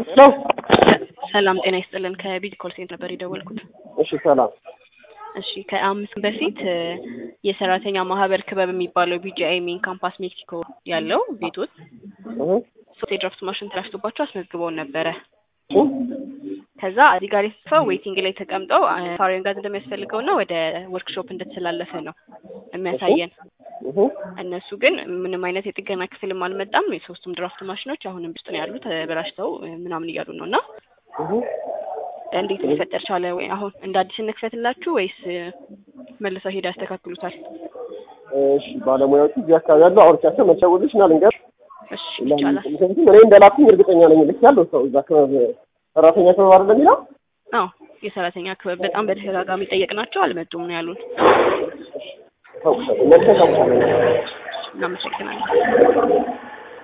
ነው። ሰላም ጤና ይስጥልን። ከቢድ ኮል ሴንተር ነበር የደወልኩት። እሺ ሰላም። እሺ ከአምስት በፊት የሰራተኛ ማህበር ክበብ የሚባለው ቢጂአይ ሜን ካምፓስ ሜክሲኮ ያለው ቤቶት ሶስት የድራፍት ማሽን ተላሽቶባቸው አስመዝግበውን ነበረ። ከዛ እዚህ ጋር የተጻፈው ዌይቲንግ ላይ ተቀምጠው ፋሪን ጋዝ እንደሚያስፈልገው እና ወደ ወርክሾፕ እንደተላለፈ ነው የሚያሳየን። እነሱ ግን ምንም አይነት የጥገና ክፍልም አልመጣም። የሶስቱም ድራፍት ማሽኖች አሁንም ውስጥ ነው ያሉት ተበላሽተው ምናምን እያሉ ነው እና እንዴት ሊፈጠር ቻለ? ወይ አሁን እንደ አዲስ እንክፈትላችሁ ወይስ መልሰው ሄዳ ያስተካክሉታል? እሺ ባለሙያዎቹ እዚህ አካባቢ ያሉ አውርቻቸው መቸውልሽ እና ልንገር እሺ ይቻላል። ምክንያቱም እኔ እንደላኩኝ እርግጠኛ ነኝ። ልክ ያለው ሰው እዛ ክበብ ሰራተኛ ክበብ አይደለም የሚለው አዎ የሰራተኛ ክበብ በጣም በተደጋጋሚ ጠየቅናቸው፣ አልመጡም ነው ያሉን። ታውቁሻለሁ፣ መልሰህ ታውቁሻለህ። እናመሰግናለን።